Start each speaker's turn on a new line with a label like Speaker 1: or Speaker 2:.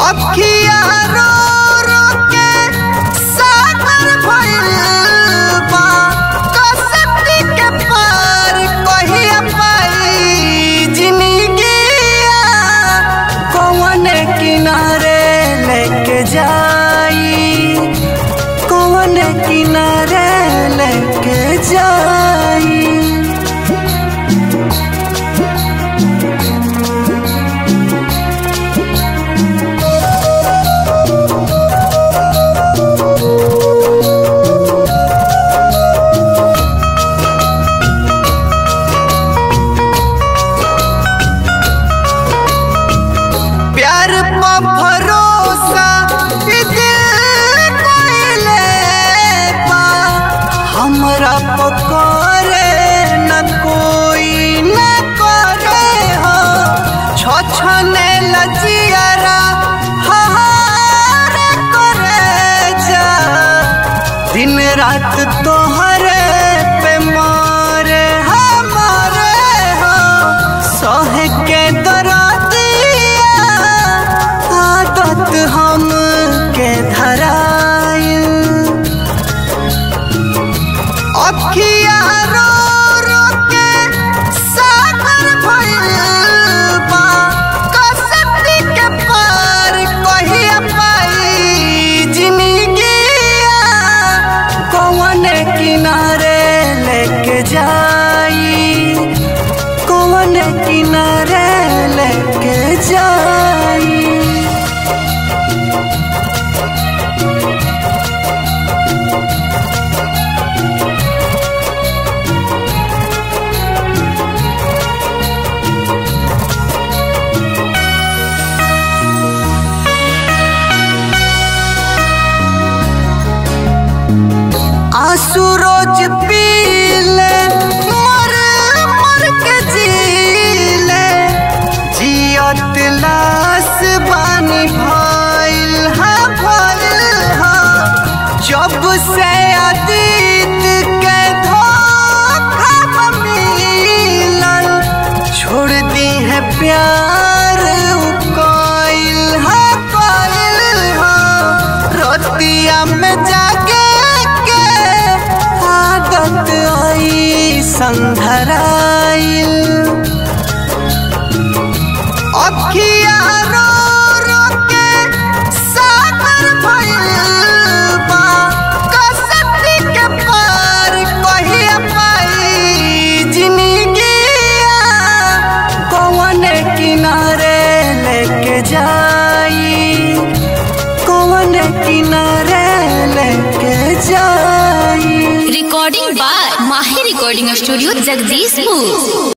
Speaker 1: अखिया रो रो के सागर भइल बा कसती के पार कहिया पाई जिंदगिया कौन किनारे लेके जाई कौन किनारे लेके जाई प्यार पा भरोसा ई दिल कोइले पा हमरा पकड़े न कोई न करे हो छछने लजियारा हार करे जा दिन रात तोहरे पे मारे हमारे हो सह के दरदिया आदत हम के धराइल अखिया रो रो के सागर भइल बा कसती के पार कहिया पाई जिंदगिया कौन किनारे लेके जाई कौन किनारे लेके जाई आंसू रोज पीले मर मर के जीले जियत लाश बानी भइल हा भइल हा जब से अतीत के धोखा मिलल छोड़ दी है प्यार उ कइल हा कइल हा रतिया में जागे के आदत आई संधराइल अखिया रो रो के सागर भइल बा कसती के पार कहिया पाई जिंदगिया कौन किनारे लेके जाई कौन किनारे लेके जाई
Speaker 2: recording by Mahi Recording Studio, Jagdishpur.